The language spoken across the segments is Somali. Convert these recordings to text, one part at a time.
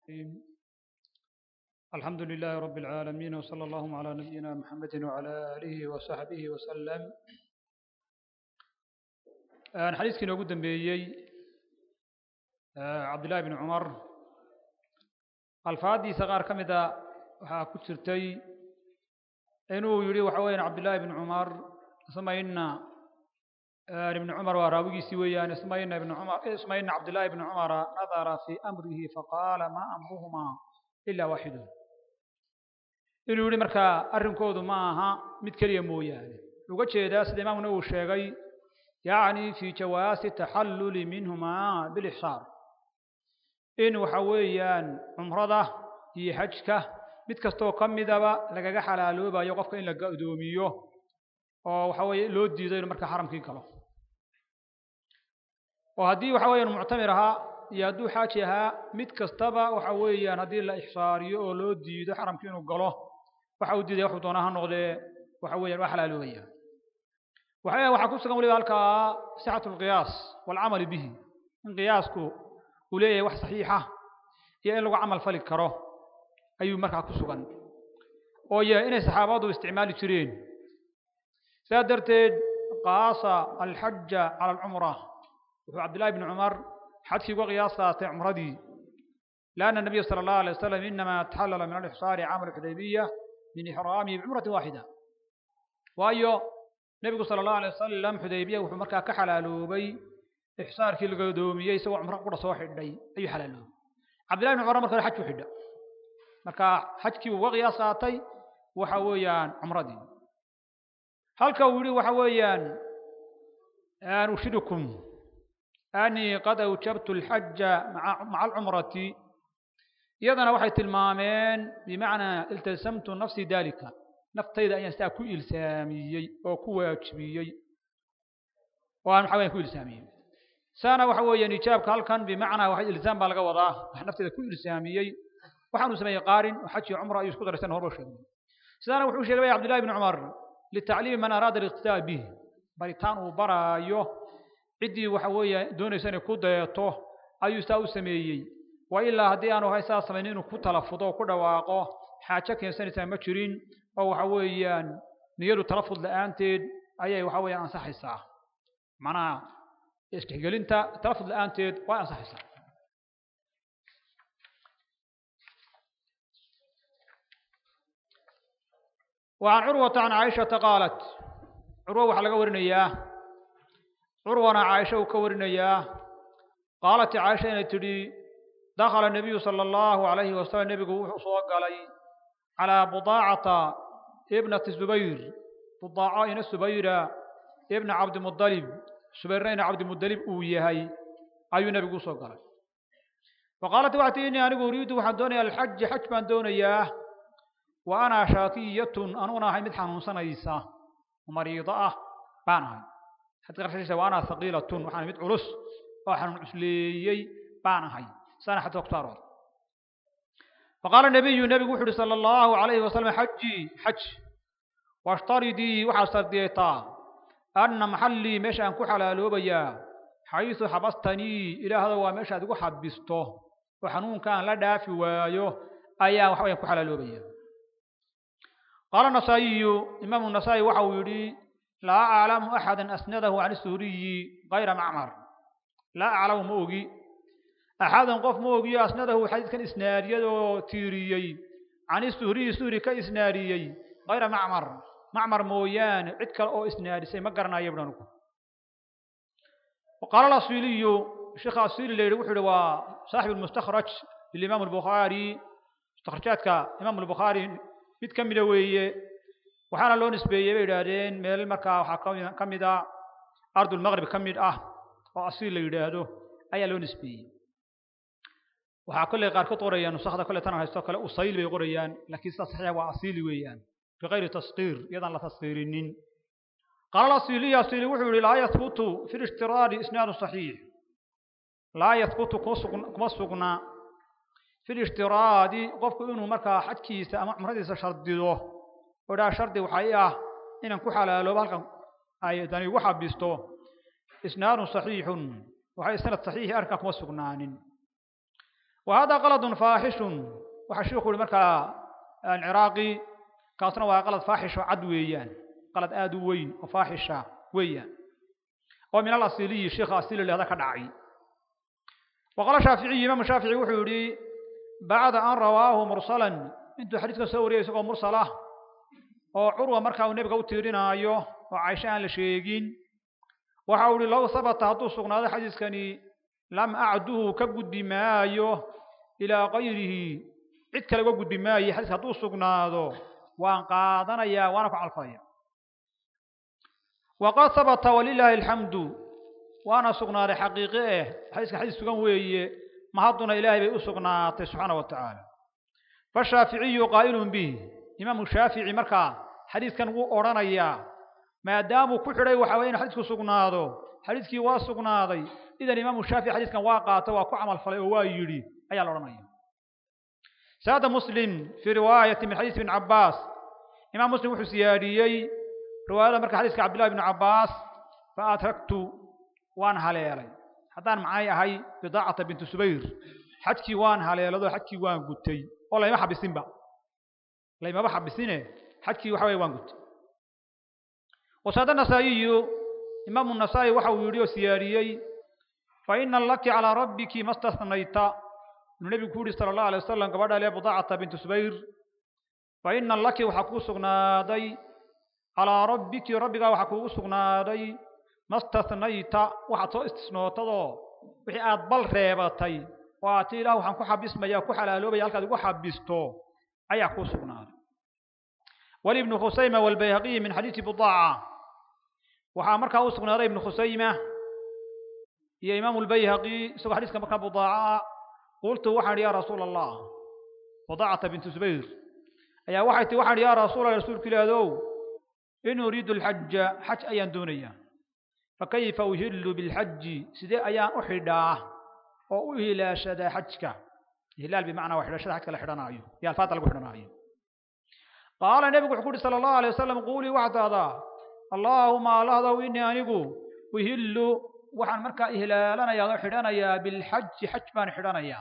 الرحيم الحمد لله رب العالمين وصلى الله على نبينا محمد وعلى آله وصحبه وسلم aan xadiiskii inoogu dambeeyey cabdullaahi bn cumar alfaaddiisa qaar ka mida waxaa ku jirtay inuu yihi waxa weeyaan cabdullaahi bn cumar isma ina ibn cumar waa raawigiisii weeyaan isma ina ibn cumar isma ina cabdullaahi bn cumara nadara fi amrihi faqaala ma amruhuma ila waaxidun inuu yihi markaa arrinkoodu ma aha mid keliya mooyaane uga jeedaa sida imaamuna uu sheegay yacni fi jawaasi taxalluli minhumaa bilixsaar in waxa weeyaan cumrada iyo xajka mid kastoo ka midaba lagaga xalaaloobayo qofka in la gadoomiyo oo waxa weeye loo diido inuu markaa xaramkii galo oo haddii waxa weeyaan muctamir ahaa iyo hadduu xaaji ahaa mid kastaba waxa weeyaan haddii la ixsaariyo oo loo diido xaramkii inuu galo waxa uu diidaya waxuu doonaa ha noqdee waxa weeyaan waa xalaaloobaya waxa waxaa ku sugan waliba halkaa sixatu alqiyaas waalcamali bihi in qiyaasku uu leeyahay wax saxiixa iyo in lagu camal fali karo ayuu markaa ku sugan oo yahay inay saxaabadu isticmaali jireen sidaa darteed qaasa alxaja cala alcumra wuxuu cabdillahi bni cumar xajkii uga qiyaas qaatay cumradii lianna nabiya sala allahu alay wasalam inama taxallala min alixsaari camal xudaybiya min ixraamihi bicumratin waaxida waayo nebigu sala allahu alay wasalam xudaybiya wuxuu markaa ka xalaaloobay ixsaarkii laga doomiyey isagoo cumro qura soo xidhay ayuu xalaaloobay cabdillahi bn cumar marka hore xajku xidha marka xajkii uga qiyaas qaatay waxa weeyaan cumradii halka uu yihi waxa weeyaan an ushidukum anii qad awjabtu alxaja maca alcumrati iyadana waxay tilmaameen bimacnaa iltasamtu nafsii dalika naftayda ayaan sidaa ku ilsaamiyey oo ku waajibiyey oo aan waxa weyan ku ilsaamiyey saana waxa weeyaan ijaabka halkan bimacnaa waxa ilsaam baa laga wadaa wax naftayda ku ilsaamiyey waxaanu sameeyey qaarin oo xaj iyo cumra ayuu isku daraysan horba sheegay sidaana wuxuu sheegay bay cabdillahi bn cumar litacliimi man araada aliqtidaa bih baritaan uu baraayo ciddii waxa weeya doonaysa inay ku dayato ayuu saa u sameeyey wa ilaa haddii aanu hay saa samaynin inuu ku talafudo o ku dhawaaqo xaajo keensanaysaa ma jirin oo waxa weeyaan niyadu talafud la-aanteed ayay waxa weeyaan ansaxaysaa macnaha isdhexgelinta talafud la-aanteed way ansaxaysaa وعن عروة عن عائشة قالت عروة waxaa laga warinayaa curwana caaisha uu ka warinayaa qaalat caaisha inay tidhi dakhala النabiyu salى الlahu عalayhi wasalam nebigu wuxuu soo galay calىa budaacata ibnati zubayr budaaco ina subayra ibna cabdimudalib subayrna ina cabdimudalib uu yahay ayuu nebigu usoo galay faqaalat waxay tii inii anigu uriidu waxaan doonaya alxaji xaj baan doonayaa wa ana shaakiyatun anuguna ahay mid xanuunsanaysa mariido ah baan ahay xadka qarshiisa wa ana haqiilatun waxaan mid culus oo xanuun cusleeyey baan ahay saana xadka ku saarood faqaala nabiyu nebigu wuxu uhi sala allahu alayhi wasalam xajii xaj washtaridii waxaad sardiyaytaa anna maxallii meesha aan ku xalaaloobayaa xaysu xabastanii ilaahda waa meeshaad igu xabisto oo xanuunkaan la dhaafi waayo ayaan waxa wayaan ku xalaaloobaya qaala nasaa'iyu imaamu nasaa'i waxa uu yidhi laa aclamu axada asnadahu can isuhuriyi kayra macmar laa aclamu ma ogi axadan qof ma ogiyo asnadahu xadiidkan isnaadiyadoo tiiriyey can isuhriyi suhri ka isnaadiyey kayra macmar macmar mooyaane cid kale oo isnaadisay ma garanayo bui anugu qaala asiliyu sheekha asili la yidhi wuxuu yihi waa saaxib almustakhraj lilimaam albukhaari mustakhrajaadka imaam albukhaari mid ka mida weeye waxaana loo nisbeeyey bay yidhaahdeen meel markaa waxaa ka mid a ardulmaqrib ka mid ah oo asiil la yidhaahdo ayaa loo nisbeeyey waxaa kolley qaarkood qorayaan nusakda kolley tan haysto kale usayl bay qorayaan laakiin sida saxiixa waa asiili weeyaan bikayri taskiir iyadaan la taskiirinin qaala asiliyu asili wuxuu yihi laa yahbutu fi lishtiraadi isnaadu saxiix laa yahbutu kuma sugna fi lishtiraadi qofku inuu markaa xajkiisa ama cumradiisa shardido oo dhaa shardi waxay ah inaan ku xalaaloobo halkan ay dani igu xabisto isnaadun saxiixun waxay sanad saxiixi arrinkaa kuma sugnaanin وهذا غلط فاحش وحشيخ مركا العراقي كاسنا وغلط فاحش عد ويان غلط آد وين وفاحشة ويان ومن الأصيلي الشيخ أصيل اللي هذا كدعي وقال الشافعي إمام الشافعي وحوري بعد أن رواه مرسلا انتو حديثك سوري يسوق مرسلة oo curwa markaa uu nebiga u tiirinaayo oo caisho aan la sheegin waxa uu ihi low habata hadduu sugnaado xadiiskani lam acduhu ka gudbi maayo ilaa kayrihi cid kale uga gudbi maayo xadiiska hadduu sugnaado waan qaadanayaa waana ku calfaya waqad habata walilaahi alxamdu waana sugnaaday xaqiiqe eh xadiiska xadiis sugan weeye mahadduna ilaahay bay u sugnaatay subxaana wa tacaala fashaaficiyu qaa'ilun bih imaamu shaafici markaa xadiiskan wuu odhanayaa maadaamuu ku xidhay waxa weye inu xadiisku sugnaado xadiiskii waa sugnaaday idan imaamu shaafici xadiiskan waa qaatay waa ku camal falay oo waa yidhi ayaa la odhanaya saada muslim fii riwaayati min xadiis ibn cabbaas imaam muslim wuxuu siyaadiyey riwaayada marka xadiiska cabdillahi ibn cabbaas fa adragtu waan haleelay haddaan macay ahay bidaacata bintu subayr xajkii waan haleelado xajkii waan gutay oo layma xabisinba laymaba xabisine xajkii waxa weye waan gutay wasaada nasaa'iyu imaamu nasaa'i waxa uu yidhi oo siyaadiyey fa ina laki calaa rabbiki ma stasnayta inuu nebigu ku yidhi sala allahu alay wasalam gabadha lee budaacata bintu subayr fa ina laki waxaa kuu sugnaaday calaa rabbiki rabbigaa waxaa kuugu sugnaaday ma stasnayta waxaad soo istisnootadoo wixii aad bal reebatay oo aad ti ilaah waxaan ku xabismaya ku xalaaloobaya halkaad igu xabisto ayaa kuu sugnaaday walibnu khusayma walbayhaqiyi min xadiisi budaaca waxaa markaa u sugnaaday ibnu khusayma iyo imaamu lbayhaqi isagoo xadiiska markaa budaaca qultu waxaan idhi yaa rasuula allah budaacata bintu zubayr ayaa waxay tii waxaan idhi yaa rasuula rasuulku ilaadow in uriidu alxaja xaj ayaan doonayaa fakayfa uhillu bilxaji sidee ayaan u xidhaa oo u hilaashadaa xajka ihlaal bimacnaa waa xidhashada xajka la xidhanaayo iyo alfaada lagu xidhanaayo qaala nebigu wuxuu ku uhi sala allahu alay wasalam quulii waxaad tahdaa allaahuma allahdow inii anigu uhillu waxaan markaa ihlaalanayaa oo xidhanayaa bilxaji xaj baan xidhanayaa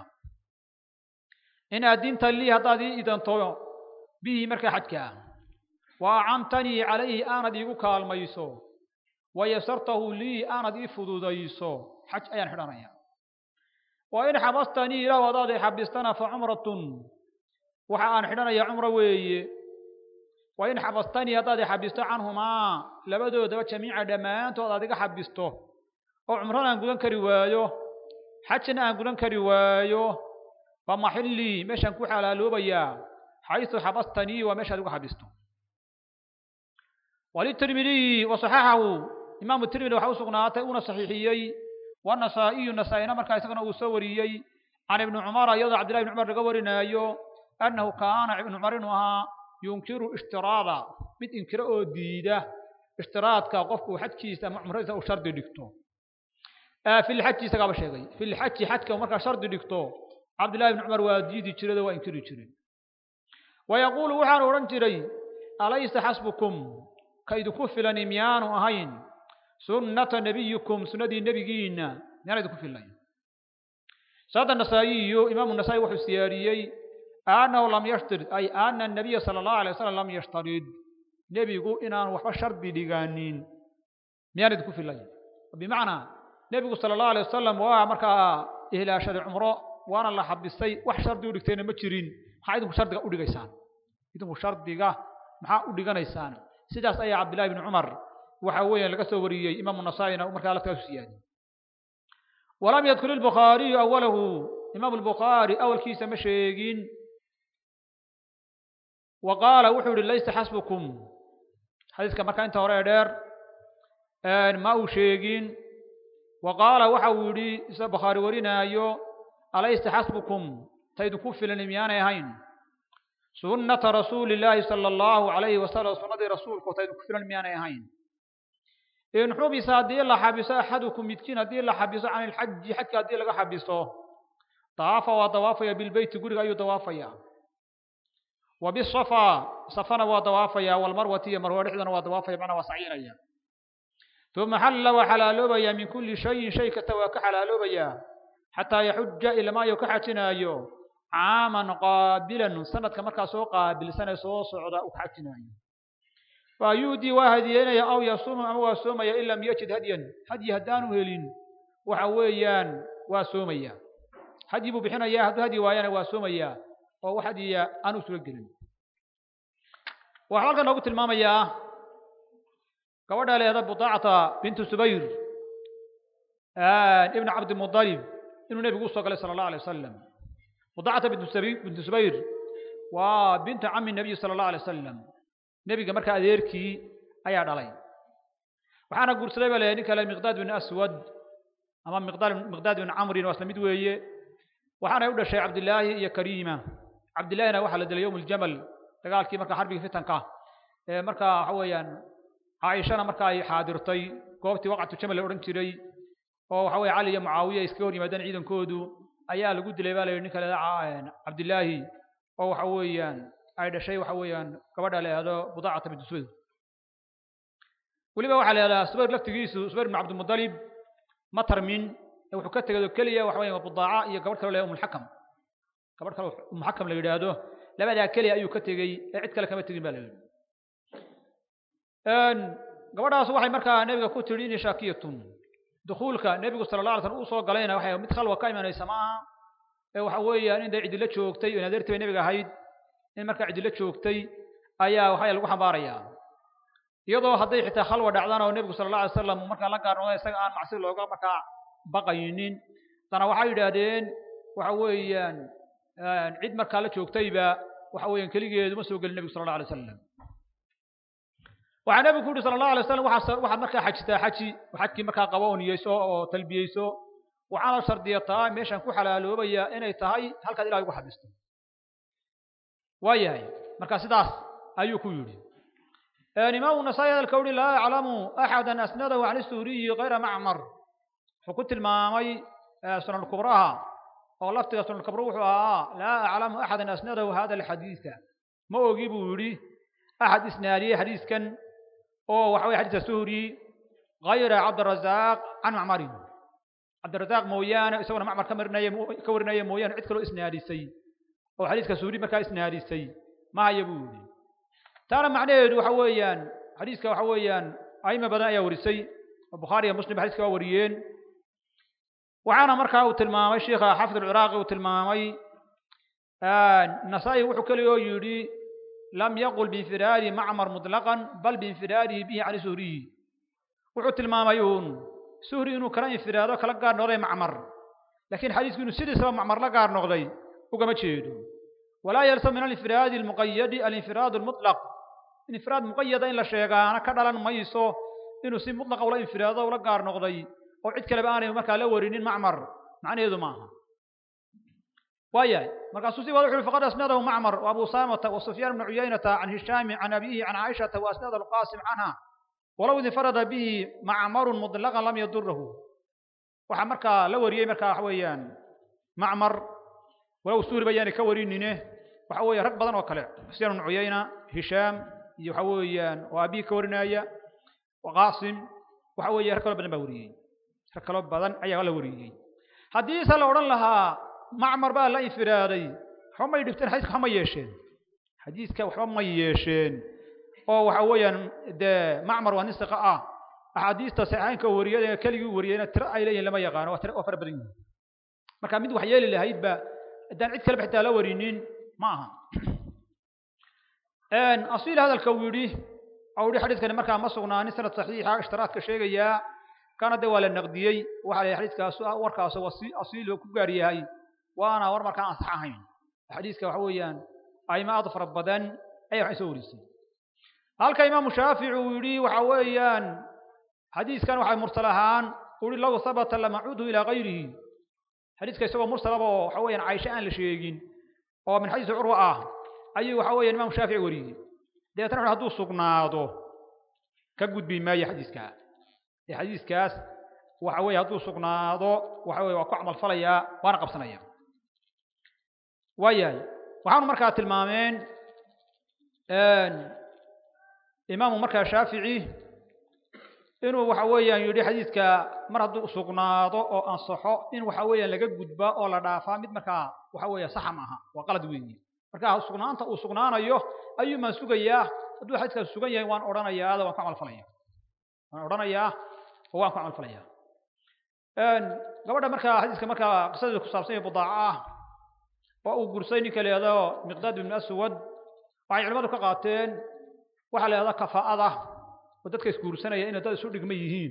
in addinta lii haddaad ii idanto bihi markaa xajka ah wa acantanii calayhi aanad iigu kaalmayso wa yasartahu lii aanad ii fududayso xaj ayaan xidhanayaa wa in xabastanii ilaah hadaad i xabistana fa cumratun waxa aan xidhanayaa cumro weeye wa in xabastanii haddaad i xabisto canhumaa labadoodaba jamiica dhammaantood aad iga xabisto oo cumrana aan gudan kari waayo xajna aan gudan kari waayo fa maxillii meeshaan ku xalaaloobayaa xaysu xabastanii waa meeshaad igu xabisto walitirmidiyi wasaxaxahu imaamu tirmidi waxa u sugnaatay uuna saxiixiyey والنسائي نسائنا مركا يسقنا وسوريي عن ابن عمر يضع عبد الله بن عمر رغورينايو انه كان ابن عمر انها ينكر اشتراطا مد انكر او ديده اشتراطka qofku xajkiisa ama umradiisa uu shardi dhigto في الحج سقاب شيغي في الحج حجك marka shardi dhigto عبد الله بن عمر waa diidi jiray waa inkiri jiray ويقول waxaan oran jiray alaysa hasbukum kaydu filan imyaanu ahayn سنة نبيكم سنة نبينا يعني ذكر في الله سادة النسائي إمام النسائي وحي السياريي أنه لم يشترط أي أن النبي صلى الله عليه وسلم لم يشترط نبي يقول إن أنا وحفا شرط لغانين يعني ذكر في الله بمعنى نبي صلى الله عليه وسلم ومركا إهلا شرع عمره وأنا الله حب السي وح شرط يقولكتين مجرين حايدكم شرط أولي غيسان إذن شرط ديغا محا أولي غيسان سيداس أي عبد الله بن عمر waxa weeyaan laga soo wariyey imaamu nasaa'ina markaa laftaas siyaadi walam yadkur albukhaariyu awalahu imaam albukhaari awalkiisa ma sheegin wa qaala wuxuu yihi laysa xasbukum xadiiska markaa inta hore ee dheer ma uu sheegin wa qaala waxa uu yidhi isa bukhaari warinaayo alaysa xasbukum taydu ku filan miyaanay ahayn sunnata rasuuli illaahi sala allahu calayhi wasalam sunnadii rasuulku taydu ku filan miyaanay ahayn in xubisa haddii la xabiso axadukum midkiin haddii la xabiso can ilxaji xajka haddii laga xabiso dawaafa waa dawaafaya bilbeyti guriga ayuu dawaafaya wa bisafa safana waa dawaafaya walmarwati iyo marwa dhexdana waa dawaafaya macnaa waa sacyinaya uma xalla waa xalaaloobaya min kulli shayin shay kasta waa ka xalaaloobaya xataa yaxuja ilamaayo ka xajinaayo caaman qaabilan sanadka markaa soo qaabilsan ee soo socda uu ka xajinaayo fa yuudii waa hadiyeynaya aw yasuumu ama waa soomaya in lam yajid hadyan hadyi haddaanu helin waxa weeyaan waa soomaya hadyi buu bixinayaa hadduu hadyi waayana waa soomayaa oo wax hadyiya aanu suga gelin waxaa halkan noogu tilmaamayaa gabadha leeda budaacata bintu subayr ibn cabdimudalib inuu nebigu usoo galay sala allahu alay wasalam budaacata bintu subayr waa bintu cami nabiy sala allahu alay wasalam nebiga markaa adeerkii ayaa dhalay waxaana guursaday ba leeyahay nin kale miqdaad bin aswad ama miqdaad bin camrin waa isla mid weeye waxaanay u dhashay cabdillaahi iyo kariima cabdillaahina waxaa la dilay yowm aljamal dagaalkii markaa xarbigii fitanka ee markaa waxa weeyaan caaishana marka ay xaadirtay goobtii waqcatu jamal la odhan jiray oo waxa weye cali iyo mucaawiya iskaga hor yimaadeen ciidankoodu ayaa lagu dilay baa la yidhi ninka leeda cabdillaahi oo waxa weeyaan ay dhashay waxa weeyaan gabadha la yidhahdo budaacata bintu subayr weliba waxaa la yidhahdaa subayr laftigiisu subayr bin cabdimudalib ma tarmin ee wuxuu ka tegay oo keliya waxa weeyaan budaaca iyo gabadh kale la umulxakam gabadh kale umulxakam la yidhaahdo labadaa keliya ayuu ka tegey ee cid kale kama tegin ba la yidhi gabadhaas waxay markaa nebiga ku tidhi ini shaakiyatun dukuulka nebigu sala allah alay slam uu soo galayna waxay mid khalwa ka imanaysa maaha ee waxa weeyaan in dee cidilo joogtay oo adeertii bay nebiga ahayd in markaa cidilo joogtay ayaa waxaa lagu xambaarayaa iyadoo hadday xitaa khalwa dhacdaan oo nebigu sala allah alay wasalam markaa la gaarnooda isaga aan macsi looga markaa baqaynin haddana waxay yidhaahdeen waxa weeyaan cid markaa la joogtayba waxa weeyaan keligeedu ma soo gelin nebigu sala allah alay wasalam waxaa nebigu ku yidhi sala allahu alay wasalam waxaa waxaad markaa xajitaa xaji oo xajkii markaa qaba oo niyeyso oo talbiyeyso waxaana shardiyataa meeshan ku xalaaloobaya inay tahay halkaad ilahay ugu xabisto waa yahay marka sidaas ayuu ku yidhi imaamu nasaa-i hadalka uhi laa yaclamu axada asnadahu can isuuriyi kayra macmar wuxuu ku tilmaamay sunankubraha oo laftiga sunankubra wuxuu ahaa laa aclamu axada asnadahu hada alxadiida ma ogi buu yidhi axad isnaadiyey xadiiskan oo waxa weye xadiiska suhri kayra cabdirazaaq can macmarin cabdirazaaq mooyaane isaguna macmar ka marinaya ka warinaya mooyaane cid kaloo isnaadisay oo xadiiska suhri markaa isnaadisay mahaya buu yidhi taana macnaheedu waxa weeyaan xadiiska waxa weeyaan aima badan ayaa warisay oo bukhaari iyo muslim xadiiska waa wariyeen waxaana markaa uu tilmaamay sheikha xafid alciraaqi uu tilmaamay nasaa-i wuxuu keliya oo yidhi lam yaqul biinfiraadi macmar muطlaqan bal biinfiraadihi bihi cani suhriyi wuxuu tilmaamay uun suhri inuu kala infiraado kala gaar noqday macmar lakiin xadiisku inuu sidiisaba macmar la gaar noqday ugama jeedo walaa yalsam min alinfiraadi almuqayadi alinfiraad almuطlaq infiraad muqayada in la sheegaana ka dhalan mayso inuu si mutlaqa ula infiraado ula gaar noqday oo cid kaleba aanay markaa la warinin macmar macnaheedu maaha waayahay markaasuu si wada wuxu faqad asnadahu macmar wa abu usaamata wa sufyaan bnu cuyaynata can hishaami can abihi can caaishata wa asnada alqaasim canha walow infarada bihi macmarun muطlaqan lam yadurahu waxaa markaa la wariyey markaa waxa weeyaan macmar walow suhri bayaanay ka warinine waxa weeye rag badan oo kale sufyaan bnu cuyayna hishaam iyo waxa weeyaan oo abihi ka warinaya qaasim waxa weeye rag kaloo badan baa wariyey rag kaloo badan ayaa la wariyey haddiise la odhan lahaa macmar baa la infiraaday waxba may dhibteen xadiiska waxba ma yeesheen xadiiska waxba ma yeesheen oo waxa weeyaan dee macmar waa nin siqa ah axaadiista saxiixaynka wariyada keligii wariyayna tiro ay leeyihin lama yaqaano waa tiro waa fara badan yihin marka mid wax yeeli lahaydba haddaan cid kaleba xitaa la warinin ma aha asiil hadalka uu yidhi ou yihi xadiiskani markaa ma sugnaanin sanad saxiixa ishtiraadka sheegayaa kana de waa la naqdiyey waxa la yidhi xadiiskaas warkaas asiil ku gaar yahay waana war markaan ansax ahayn xadiiska waxa weeyaan aimo aad fara badan ayaa waxay soo warisay halka imaamu shaafici uu yidhi waxa weeyaan xadiiskan waxay mursal ahaan uri low habata lamacuudu ilaa gayrihi xadiiska isagoo mursalaba oo waxa weeyaan caisho aan la sheegin oo min xadiisi curwa ah ayuu waxa weeyaan imaamu shaafici wariyey dabeetana wuxu hadduu sugnaado ka gudbi maayo xadiiskaa ee xadiiskaas waxa weeye hadduu sugnaado waxa weye waa ku camal falayaa waana qabsanaya waayahay waxaanu markaa tilmaameen imaamu markaa shaafici inuu waxa weeyaan yidhi xadiidka mar hadduu sugnaado oo ansaxo in waxa weeyaan laga gudbaa oo la dhaafaa mid markaa waxa weeya saxa maaha waa qalad weeye marka sugnaanta uu sugnaanayo ayuu maan sugayaa hadduu xadiidkaas sugan yahay waan odhanayaa ada waan ku camal falaya waan odhanayaa oo waan ku camal falaya gabadha markaa xadiiska markaa qisadeeda ku saabsan yahay budaaca ah oo uu gursay ninka la yidhahdo miqdaad ibn aswad waxay culimmadu ka qaateen waxaa la yidhahdaa kafaa'ada oo dadka isguursanaya inay dad isu dhigma yihiin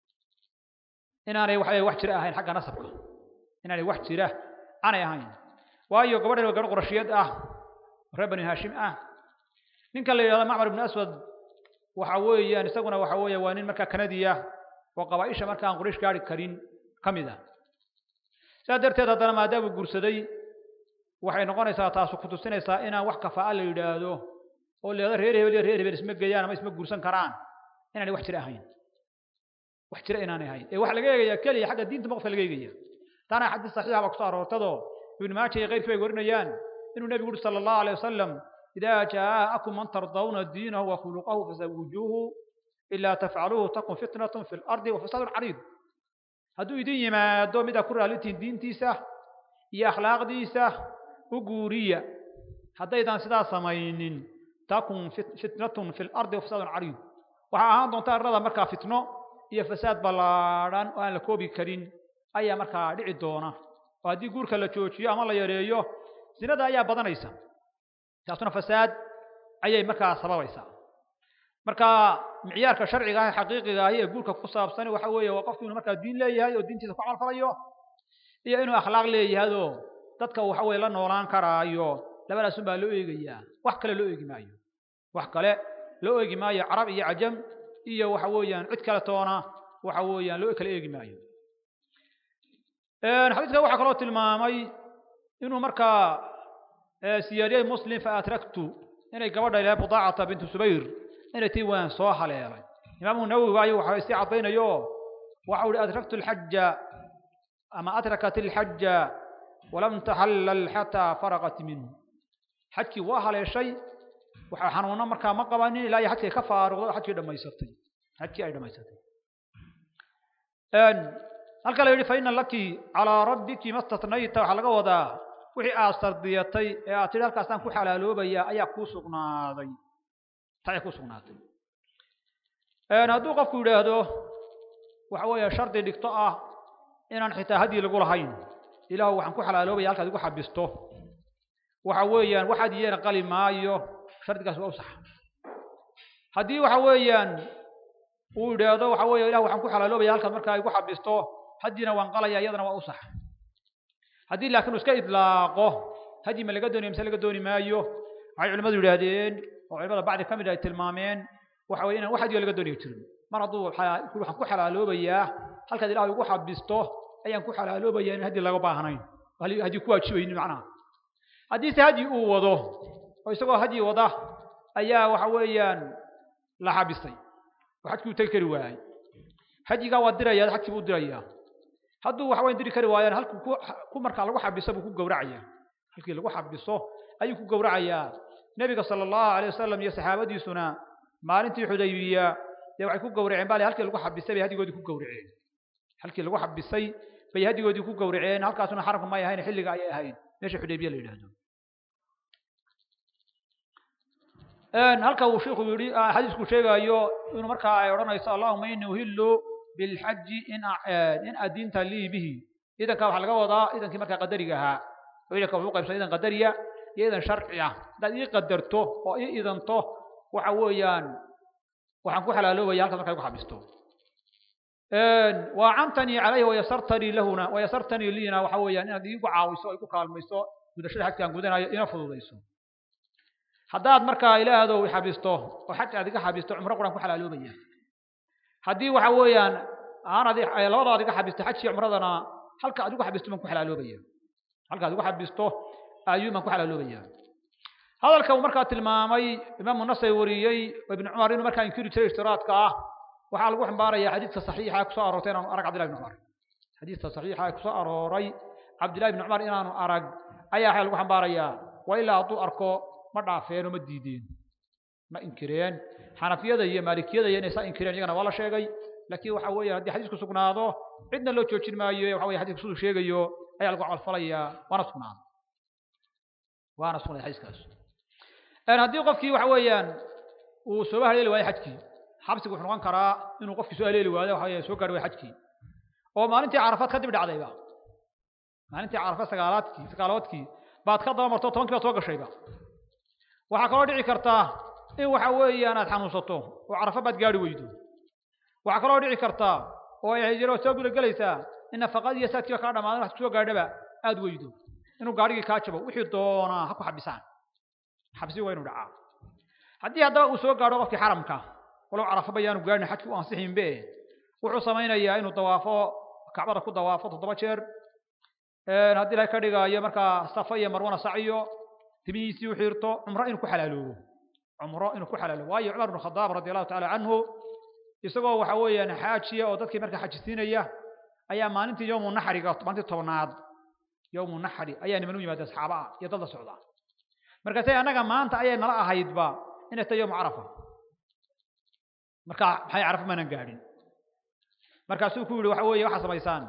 inaanay waxa wax jira ahayn xagga nasabka inaanay wax jira aanay ahayn waayo gabadhan waa gabadh qurashiyad ah reer bani haashim ah ninkan la yidhahdo macmar ibn aswad waxa weeyaan isaguna waxa weeye waa nin markaa kanadiya oo qabaaisha marka aan quraysh gaari karin ka mid ah sidaa darteed haddana maadaamuu guursaday waxay noqonaysaa taasu ku tusinaysaa inaan wax kafaa'a la yidhaahdo oo leeda reer hebel iyo reer hebel isma geeyaan ama isma guursan karaan inaanay wax jira ahayn wax jira inaanay ahayn ee waxa laga eegayaa keliya xagga diinta maqfa laga eegaya taana xadiis saxiixa baa kusoo aroortadoo ibnu maaja iyo keyrkii bay warinayaan inuu nebigu uri sala allahu alay wasalam idaa jaa'akum man tardawna diinahu wa khuluqahu fazawijuuhu ilaa tafcaluuhu takun fitnatun fi lardi wa fasaadun cariid hadduu idin yimaado mid aa ku raalitiin diintiisa iyo akhlaaqdiisa u guuriya haddaydan sidaa samaynin takun fitnatun fi lardi wa fasaadun cariid waxaa ahaan doonta arlada markaa fitno iyo fasaad ballaadhan oo aan la koobi karin ayaa markaa dhici doona oo haddii guurka la joojiyo ama la yareeyo sinada ayaa badanaysa taasuna fasaad ayay markaa sababaysaa marka micyaarka sharciga ah ee xaqiiqiga ahi ee guurka ku saabsan waxa weeye waa qofku inuu markaa diin leeyahay oo diintiisa ku camalfalayo iyo inuu akhlaaq leeyahayoo dadka waxa weye la noolaan karaayo labadaasun baa loo eegayaa wax kale loo eegi maayo wax kale loo eegi maayo carab iyo cajam iyo waxa weeyaan cid kale toona waxa weeyaan loo kala eegi maayo xadiidka waxaa kaloo tilmaamay inuu markaa siyaadiyey muslim fa atraktu inay gabadha ilahay budaacata bintu subayr inay tii waan soo haleelay imaamu nawowi waayo waxa sii caddaynayo waxa uhi adraktu alxaja ama adrakat alxaja walam taxallal xataa faraqat minhu xajkii waa haleeshay waxa xanuuno markaa ma qabanin ilaa iyo xajkii ka faaruqday oo xajkii dhammaysatay xajkii ay dhammaysatay halka la yidhi fa ina laki calaa rabbiki ma statnayta waxaa laga wadaa wixii aad sardiyatay ee aad tidhi halkaasaan ku xalaaloobayaa ayaa kuu sugnaaday taay ku sugnaatay hadduu qofku yidhaahdo waxa weeye shardi dhigto ah inaan xitaa haddii lagu lahayn ilaahu waxaan ku xalaaloobaya halkaad igu xabisto waxa weeyaan waxaad yeena qali maayo shardigaas waa u sax haddii waxa weeyaan uu yidhaahdo waxa weeye ilahu waxaan ku xalaaloobaya halkaad markaa igu xabisto haddiina waan qalaya iyadana waa u sax haddii laakiin uu iska idlaaqo haddii ma laga doonayo mise laga dooni maayo waxay culimmadu yidhaahdeen oo culimada bacdi ka mid ay tilmaameen waxa weye inaan wax hadiyo laga doonayo jirin mar hadduu waxaan ku xalaaloobayaa halkaad ilahu igu xabisto ayaan ku xalaaloobaya in haddii laga baahnayn haddii ku waajibaynin macnaha haddiise haddii uu wado oo isagoo haddii wada ayaa waxa weeyaan la xabisay oo xajkii u tegi kari waayey hajigaa waa diraya xajkii buu dirayaa hadduu waxa weyn diri kari waayaan halkuu ku ku markaa lagu xabiso buu ku gowracayaa halkii lagu xabiso ayuu ku gowracayaa nebiga sala allahu alayh wasalam iyo saxaabadiisuna maalintii xudaybiya dee waxay ku gowraceen bale halkii lagu xabisay bay hadigoodii ku gowraceen halkii lagu xabisay bay hadigoodii ku gowraceen halkaasuna xaramka may ahayn xilliga ayay ahayn meesha xudaybiya la yidhaahdo halka uu sheikhu yidhi xadiisku sheegayo inuu markaa ay odhanayso allahuma ini uhillu bilxaji in in adinta lii bihi idanka waxaa laga wadaa idankii markaa qadariga ahaa oo idanka wuxuu qaybsan idan qadariya iyo idan sharci ah haddaad ii qadarto oo ii idanto waxa weeyaan waxaan ku xalaaloobaya halkaas markaa igu xabisto waacantanii calayhi wayasartanii lahuna wayasartanii liina waxa weeyaan inaad iigu caawiso oo igu kaalmayso gudashada xajkaan gudanayo ina fududayso haddaad markaa ilaahdo xabisto oo xaj aad iga xabisto cumro quraan ku xalaaloobaya haddii waxa weeyaan aanad labadaad iga xabisto xajkii cumradana halka aad igu xabisto baan ku xalaaloobaya halka aad igu xabisto ayuu baan ku xalaaloobaya hadalka uu markaa tilmaamay imaamu nasay wariyey oo ibnu cumar inuu markaa inkiri jiray ishtiraadka ah waxaa lagu xambaaraya xadiidka saxiixa kusoo aroortay inaanu arag cabdillahi ibn cumar xadiidka saxiixa ee kusoo arooray cabdillahi ibn cumar inaanu arag ayaa waxaa lagu xambaarayaa waa ilaa hadduu arko ma dhaafeen oo ma diideen ma inkireen xanafiyada iyo maalikiyada iyo inay saa inkireen iyagana waa la sheegay laakiin waxa weeye haddii xadiisku sugnaado cidna loo joojin maayo waxa weye xadiisku siduu sheegayo ayaa lagu camalfalayaa waana sugnaaday waana sugnaaday xadiiskaas haddii qofkii waxa weeyaan uu sooba haleeli waayo xajkii xabsigu wuxuu noqon karaa inuu qofkii soo haleeli waayo waxa weeye soo gaadhi waayo xajkii oo maalintii carafaad kadib dhacdayba maalintii carafaad sagaalaadkii sagaalaadkii baad ka daba marto tobankii baad soo gashayba waxaa kaloo dhici kartaa in waxa weeyaan aad xanuunsato oo carafa baad gaari weydo waxaa kaloo dhici kartaa oo ay hijiro soo guda gelaysaa in nafaqadii iyo saadkiiba kaa dhamaadan wax kusoo gaadhaba aad weydo inuu gaarigii kaa jabo wixii doonaa ha ku xabisaan xabsi waa inuu dhacaa haddii haddaba uu soo gaadho qofkii xaramka walow carafa bayaanu gaadhin xajki u ansixinbe wuxuu samaynayaa inuu dawaafo kacbada ku dawaafo toddoba jeer haddii ilahay ka dhigaayo markaa safa iyo marwana saciyo timihiisii u xiirto cumro inuu ku xalaaloobo cumro inuu ku xalaaloobo waayo cumar bnu khadaab radi allahu tacaala canhu isagoo waxa weeyaan xaajiya oo dadkii markaa xajisiinaya ayaa maalintii yowmu naxriga maalintii tobnaad yowmu naxri ayaa niman u yimaada asxaaba ah iyo dad la socda markaasay annaga maanta ayay nala ahaydba inay tahay yowmu carafa marka maxay carafa maanan gaadhin markaasuu ku yihi waxa weeye waxaa samaysaan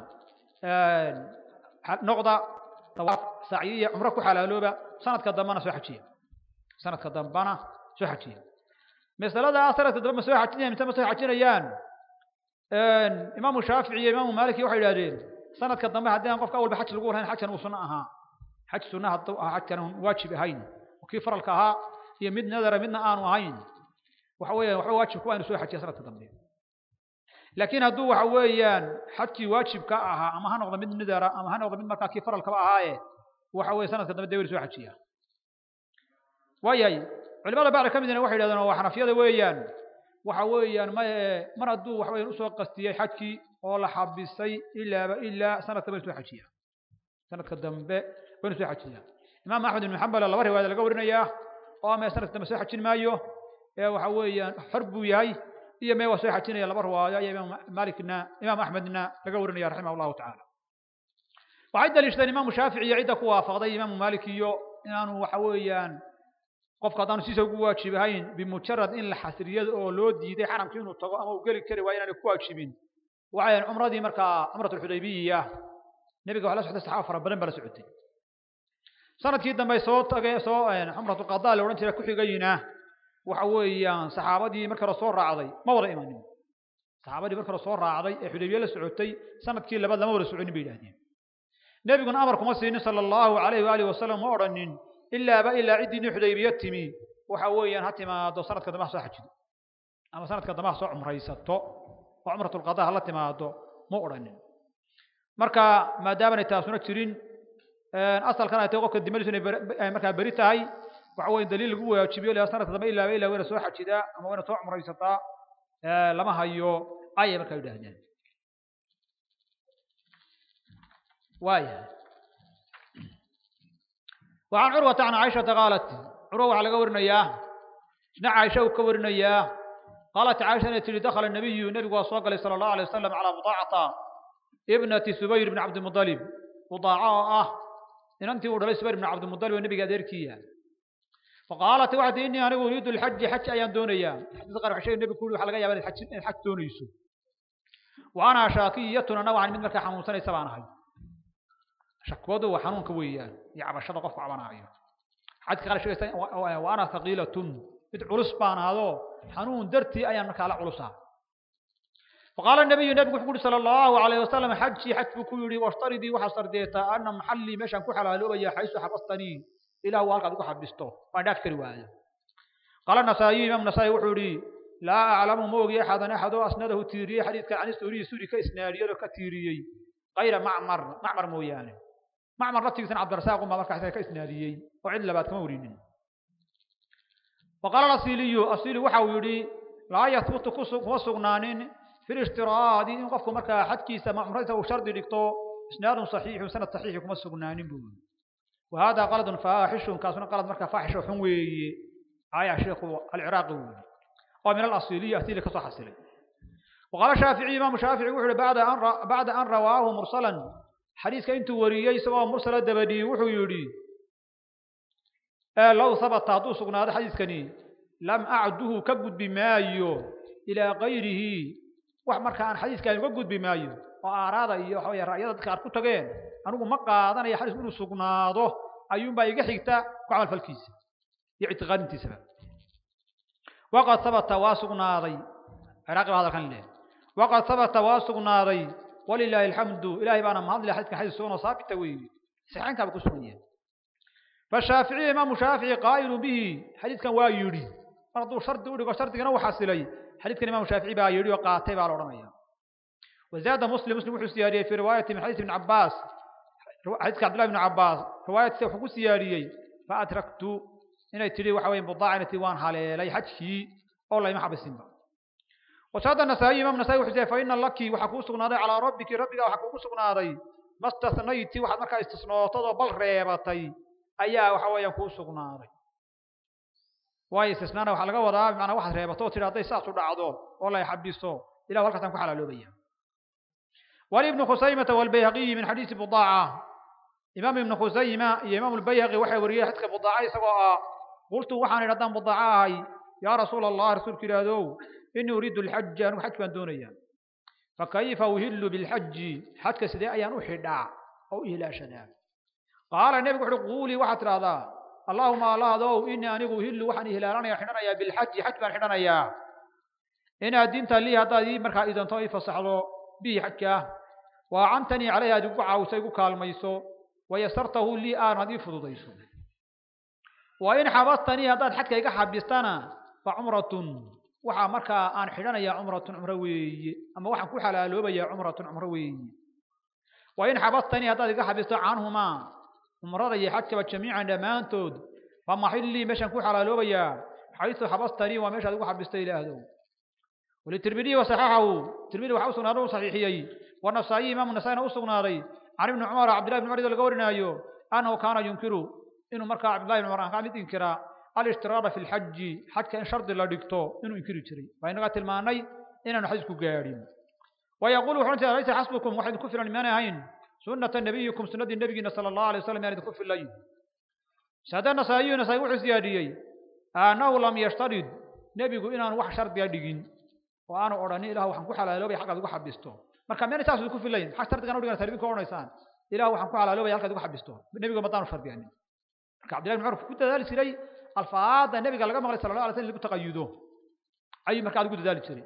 noqda tawaaf sacyi iyo cumro ku xalaalooba sanadka dambana soo xajiya sanadka dambana soo xajiya masalada sanadka dambe ma soo xajinayaan mise ma soo xajinayaan imaamu shaafici iyo imaamu maaliki waxay yidhahdeen sanadka dambe haddii aan qofka awalba xaj lagu lahayn xajkan uu sunno ahaa xaj sunna hadduu ahaa xajkan aan waajib ahayn kii faralka ahaa iyo mid nadara midna aanu ahayn waxa weeyaan waxba waajib kuwa inuu soo xajiya sanadka dambe laakiin hadduu waxa weeyaan xajkii waajibka ahaa ama ha noqdo mid nadara ama ha noqdo mid markaa kii faralkaba ahaaye waxa weeye sanadka dambe dee weli soo xajiya waayahay culimada bacda ka midna waxay yidhahdeen waa xanafiyada weeyaan waxa weeyaan ma mar hadduu waxa weeyaan usoo qastiyey xajkii oo la xabisay ilaaba ilaa sanadka baynu soo xajiya sanadka dambe baynu soo xajiya imaam axmed ibn xambal laba riwaayad laga warinayaa oo ama sanadka dambe soo xajin maayo ee waxa weeyaan xor buu yahay iyo mee waa soo xajinaya laba riwaayo iyo imaam malikna imaam axmedna laga warinaya raximah allahu tacaala waxay daliishadeen imaamu shaafici iyo cidda ku waafaqday imaamu maalik iyo inaanu waxa weeyaan qofka haddaanu siisa ugu waajibahayn bimujarad in la xasriyado oo loo diiday xaramki inuu tago ama uu geli kari waayo inaanay ku waajibin waxay cumradii markaa cumrat alxudaybiya nebiga waxa la socday saxaaba fara badan baa la socotay sanadkii dambe soo tage soo cumratu qadaa la odhan jiray ku xigayna waxa weeyaan saxaabadii marka hore soo raacday ma wada imanin saxaabadii marka hore soo raacday ee xudaybiye la socotay sanadkii labaad lama wada soconin bay yidhahdeen nebiguna amar kuma siinin sala allahu calayhi waalihi wasalam ma odhanin ilaaba ilaa ciddii xudaybiye timi waxa weeyaan ha timaado sanadka dambe ha soo xajido ama sanadka dambe ha soo cumraysato oo cumratulqadaa ha la timaado ma odhanin marka maadaamanay taasuna jirin asalkan ay tahay qofka dimadiisu inay markaa beri tahay waxa weeye daliil lagu waajibiyo ilaa sanadka dambe ilaaba ilaa wayna soo xajidaa ama wayna soo cumraysataa lama hayo ayay markaa yidhaahdeen waayahay وعن عروة عن عائشة قالت عروة على قورنيا نع عائشة وكورنيا قالت عائشة التي دخل النبي النبي وصلى صلى الله عليه وسلم على بضاعة ابنة سبير بن عبد المطلب بضاعة إن أنت ودري سبير بن عبد المطلب والنبي قادر كيا فقالت واحد إني أنا أريد الحج حج أيام دونيا حديث قال عشان النبي كله حلقة يا الحج الحج دونيسو وأنا شاكية نوعا من مكة حموسنة سبعة هاي shakwadu waa xanuunka weeyaan iyo cabashada qofku cabanaayo xadka qaar sheegaysa wa ana thaqiilatun mid culus baan ahado xanuun dartii ayaan markaa la culusaa faqaala nabiyu nabigu wuxuu kuhi sala allahu alayhi wasalam xajii xaj buu ku yidhi washtaridii waxaa sardeetaa ana maxallii meeshaan ku xalaaloobaya xaysu xabastanii ilah waa halkaad ugu xabisto waan dhaaf kari waaya qaala nasaa'iyu imaam nasaa'i wuxuu yidhi laa aclamu ma ogi axadan axadoo asnadahu tiiriyey xadiidka can suuriyi suuri ka isnaadiyadoo ka tiiriyey kayra macmar macmar mooyaane macmar laftigiisana cabdirasaaq unbaa markaa isaga ka isnaadiyey oo cid labaad kama warinin waqaala asiliyu asili waxa uu yidhi laa yahbutu kuma sugnaanin fi lishtiraadi in qofku markaa xadkiisa cumradiisa uu shardi dhigto isnaadun saxiixun sanad saxiixi kuma sugnaanin buu yidhi وهذا قلد فاحش كاسنا قلد مركا فاحش وحنوي آية شيخ العراقي ومن الأصيلية أصيلة كصح أصيلة وقال الشافعي إمام الشافعي وحده بعد أن بعد أن رواه مرسلا حديث كنت وريي سواء مرسل الدبدي وحو يري آه لو ثبت هذا سقنا هذا حديث كني لم أعده كبد بما يو إلى غيره wax marka aan xadiiska uga gudbi maayo oo aaraada iyo waxa weeye ra'yada dadka aad ku tageen anigu ma qaadanayo xadiisku inuu sugnaado ayuunbaa iga xigta ku camalfalkiisa iyo ictiqaadintiisaba waqad sabata waa sugnaaday ciraaqi baa hadalkan leh waqad sabata waa sugnaaday walilaahi alxamdu ilaahay baana mahadle xadiiskan xadiis sugan oo saabita weeye saxiixaynkaaba ku sugan yahay فالشافعي إمام شافعي قائل به حديث كان وايري برضو شرط ودغ شرط كان وحاصلي حديث كان إمام شافعي با يري وقاتي با لورنيا وزاد مسلم مسلم وحو سياري في رواية من حديث ابن عباس حديث عبد الله بن عباس رواية وحو سياري فأتركت إن تري وحوين بضاعنة وان حالي حجي والله ما حبسين با وشهد النسائي إمام النسائي وحسين فإن لك وحكو سقناضي على ربك ربك وحكو سقناضي ما استثنيت وحد مركا استثناء بل ريبتي ayaa waxa weeyaan kuu sugnaaday waayo istisnaana waxaa laga wadaa macnaa waxaad reebato oo tidhi hadday saas u dhacdo oo la xabiso ilah halkaasaan ku xalaaloobaya ولابن خزيمة والبيهقي من حديث بضاعة إمام ابن خزيمة يا إمام البيهقي وحي وريه حدك بضاعة سواء قلت وحان ردان بضاعة يا رسول الله رسول كرادو إني أريد الحج أنا حج كان دونيا فكيف أهل بالحج حج سداء أيان أحدع أو إهلا شداد قال النبي وحده قولي واحد هذا اللهم الله ذو إني أنيق هل وحن هلالنا يا حننا يا بالحج حج بان حننا يا إن الدين لي هذا دي مركا إذا طوي فصحلو بي حكا وعنتني عليها دقعة وسيقو كالميسو ويسرته لي آن هذه فضوضيسو وإن حبستني هذا حكا يقع حبستانا فعمرة وحا مركا آن حننا يا عمرة عمروي أما وحا كحلا لوبا يا عمرة عمروي وإن حبستني هذا يقع حبست عنهما عمرada iyo xajkaba jamiican dhammaantood fa maxillii meeshaan ku xalaaloobaya xaysu xabastanii waa meeshaad ugu xabistay ilaahdow walitirmidiyi wasaxaxahu tirmidi waxa u sugnaaday u saxiixiyey wanasaayi imaamu nasaa'ina u sugnaaday can ibni cumar cabdillahi ibni cumar iyadoo laga warinaayo annahu kaana yunkiru inuu markaa cabdillahi ibni cumar aan mid inkiraa alishtirada fi lxaji xajka in shardi la dhigto inuu inkiri jiray waa inaga tilmaanay inaanu xadiisku gaadhin wayaquulu wuxuu jiraa laysa xasbukum waxayd ku filan imaanay ahayn سنة نبيكم سنة النبي صلى الله عليه وسلم يعني تكف الليل سادة نسائي نسائي وحي سياديي أنه لم يشترط نبيكم إنان وح شرط يدقين وأنا أراني إله وحن كحلا لو بيحق ذو حبستو marka meel taas ku filayn xaq shartigan u dhigan sarbi ko onaysaan ilaahu waxaan ku xalaaloobay halka ugu xabisto nabiga mataan shardiyan marka abdullah ibn umar ku dadaali jiray alfaada nabiga laga maqlay sallallahu alayhi wasallam lagu taqayudo ay marka ugu dadaali jiray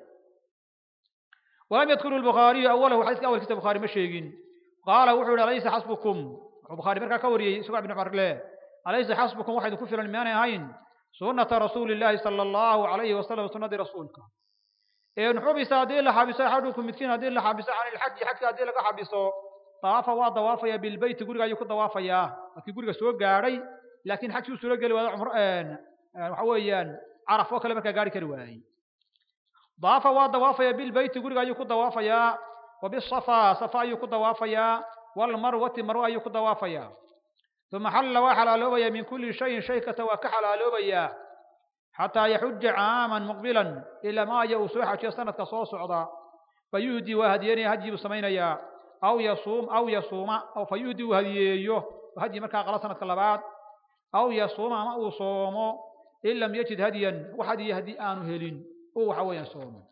ولم يذكر البخاري أوله حديث أول كتاب البخاري ما شيغين قال وحول ليس حسبكم البخاري مركا كوري سبع بن عمر له أليس حسبكم واحد كفر الميان هين سنة رسول الله صلى الله عليه وسلم سنة رسولك إن حبس هذه لحبس أحدكم مسكين هذه لحبس عن الحج حتى هذه لك حبسه طاف وضوافيا بالبيت قرق يكون ضوافيا لكن قرق سوق قاري لكن حكي سوق قال وضع عمر وحويا عرف وكلمة قاري كرواي ضاف وضوافيا بالبيت قرق يكون ضوافيا وبالصفا صفا يكون ضوافيا والمروة مروة يكون ضوافيا ثم حل وحلالوبيا من كل شيء شيكة وكحلالوبيا حتى يحج عاما مقبلا إلى ما يوسوح سنة كصوص عضا فيهدي وهديني هدي سمينيا أو يصوم أو يصوم أو فيهدي وهديه وهدي مركا غلا سنة كلابات أو يصوم ما أصوم إن لم يجد هديا وحدي يهدي آن هلين هو حوي يصوم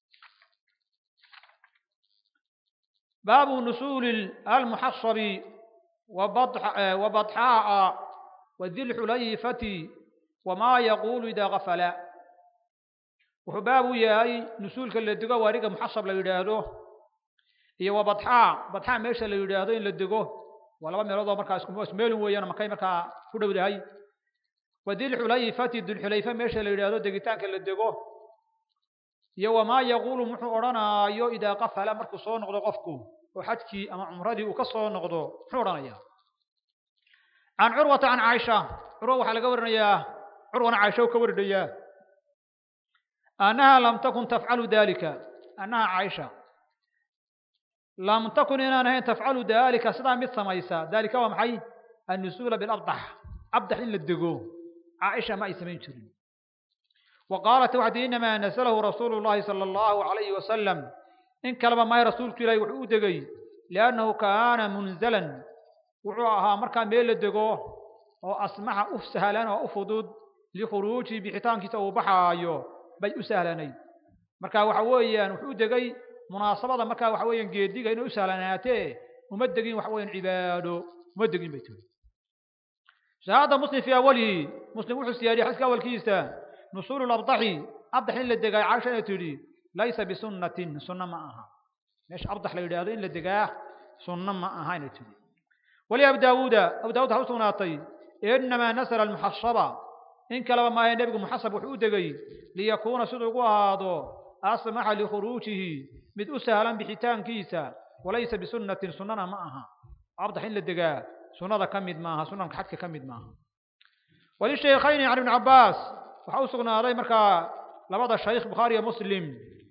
باب نسول المحصب وبطح وبطحاء وذي الحليفة وما يقول إذا غفل وحباب ياي نسول كل دقة وارجع محصب ليداده هي وبطحاء بطحاء ماشى ليداده إن لدقه ولا ما يرضى مركز كم اسمه ويانا مكاي مركا كده بدهاي وذي الحليفة ذي الحليفة ماشى ليداده دقيتان كل دقه iyo wamaa yaquulu muxuu odhanaayo idaa qafala markuu soo noqdo qofku oo xajkii ama cumradii uu ka soo noqdo muxuu odhanayaa can curwata can caaisha curwa waxaa laga warinayaa curwana caaisha uu ka warinayaa annaha lam takun tafcalu dalika annaha caaisha lam takun inaan ahayn tafcalu dalika sidaa mid samaysa dalika waa maxay annusuula bilabdax abdax in la dego caaisha ma ay samayn jirin وقالت وحد إنما نزله رسول الله صلى الله عليه وسلم إن كلم ما رسولك إليه وحودقي لأنه كان منزلا وعوها مركا ميل الدقوه وأسمح أفسهلا وأفضد لخروجي بحيطان كتاب بحايو بي أسهلني مركا وحويا وحودقي munaasabada markaa waxa weeyaan geediga inay u sahlanaatee uma degin waxa weeyaan cibaado uma degin bay tiri shahaada muslim fii awalihi muslim wuxuu siyaadiyey xadiiska awalkiisa nusuulu labdaxi abdax in la degaa caaisha inay tidhi laysa bisunnatin sunno ma aha meesha abdax la yidhaahdo in la degaa sunno ma aha inay tidhi wali abu daawuuda abu daawud waxaa u sugnaatay inamaa nasala almuxasaba in kaleba maahe nebigu muxasab wuxuu u degay liyakuuna siduu ugu ahaado asmaxa likhuruujihi mid u sahlan bixitaankiisa walaysa bisunnatin sunnana ma aha abdax in la degaa sunnada ka mid maaha sunanka xadka ka mid maaha walishaykayni can ibni cabbaas waxaa u sugnaaday markaa labada shaykh bukhaari iyo muslim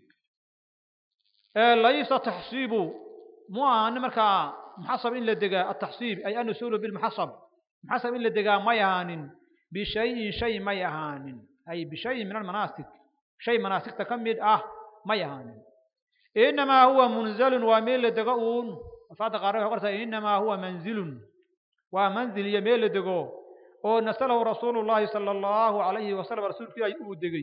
laysa taxsiibu mu ahaanin markaa muxasab in la degaa ataxsiib ay anusulu bilmuxasab muxasab in la degaa may ahaanin bishayin shay may ahaanin ay bishayin min almanaasik shay manaasigta ka mid ah may ahaanin inamaa huwa munzalun waa meel la dego uun afaada qaar waxay qortaa inamaa huwa manzilun waa manzil iyo meel la dego oo nasalahu rasuulu llahi sala allahu alayhi wasalam rasuulkii ay uu degay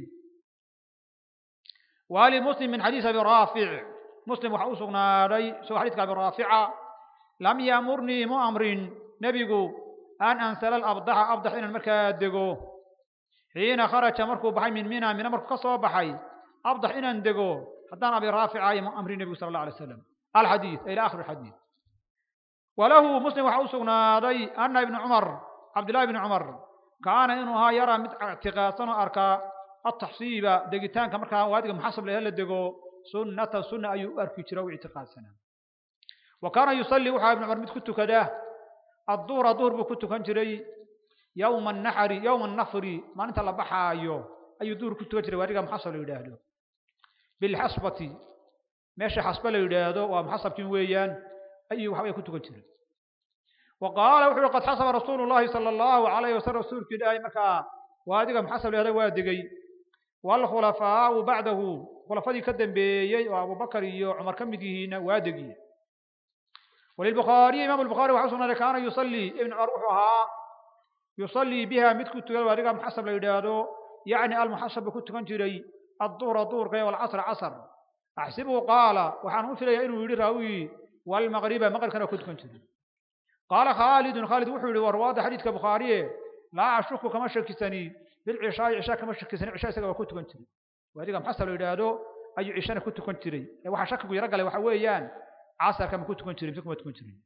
wali muslim min xadiis abi raafic muslim waxaa u sugnaaday isagoo xadiiska abi raafica lam yaamurnii mu amrin nebigu an ansala alabdaxa abdax inaan markaa dego xiina kharaja markuu baxay min mina mina markuu ka soo baxay abdax inaan dego haddaan abi raafica mu amrin nebigu sala allah alay slam alxadiid ila akhir alxadiid walahu muslim waxaa u sugnaaday ana ibna cumar cabdillahi ibni cumar kaana inuu ahaa yaraa mid ictiqaadsan oo arkaa ataxsiiba degitaanka markaa waadiga muxasab lehe la dego sunnata sunna ayuu u arki jira u ictiqaadsanaa wa kaana yusallii waxaa ibnu cumar mid ku tukada adduhra duhur buu ku tukan jiray yowma annaxri yowma annafri maalinta la baxaayo ayuu duhur ku tukan jiray waadiga muxasab la yidhaahdo bilxasbati meesha xasba la yidhaahdo waa muxasabkin weeyaan ayuu waxbay ku tukan jiray wa qaala wuxu uhi qad xasaba rasuulu llahi sala allahu alayhi wasalam rasuulkii ilaahay markaa waadiga muxasab la yidhahdo waa degay waalkhulafaau bacdahu khulafadii ka dambeeyey oo abubakar iyo cumar ka mid yihiinna waa degiye walilbukhaariyi imam albukhaari waxa u sugnaaday kaana yusallii ibn cumar wuxuu ahaa yusallii biha mid ku tukan waadiga muxasab la yidhaahdo yacni almuxasab buu ku tukan jiray adduhra duhurka iyo walcasra casr axsibuhu qaala waxaan u filayaa inuu yidhi raawi walmaqriba maqribkana ku tukan jiray qaala khaalidun khaalid wuxuu yihi warwaada xadiidka bukhaariye laa ashuku kama shakisani bilcishaa'i cishaa kama shakisani cisha isaga waa ku tukan jiray waadiga muxasab la yidhaahdo ayuu cishana ku tukan jiray ee waxaa shakigu yaro galay waxa weeyaan casarka ma ku tukan jirin mise kuma tukan jirin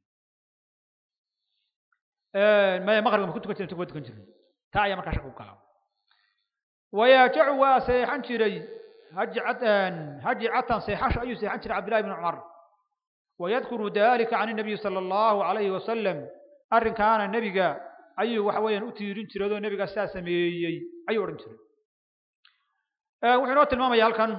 maya maqribka ma ku tukan jirin mise kuma tukan jirin taa ayaa markaa shakigu galaa wayaajacu waa seexan jiray hajcatan hajcatan seexasho ayuu seexan jiray cabdillahi bn cumar wayadkuru dalika can الnabiyi salى allahu alayhi wasalam arrinkaana nebiga ayuu waxa weeyaan u tiirin jiray oo nebiga sidaa sameeyey ayuu odhan jiray wuxuu inoo tilmaamaya halkan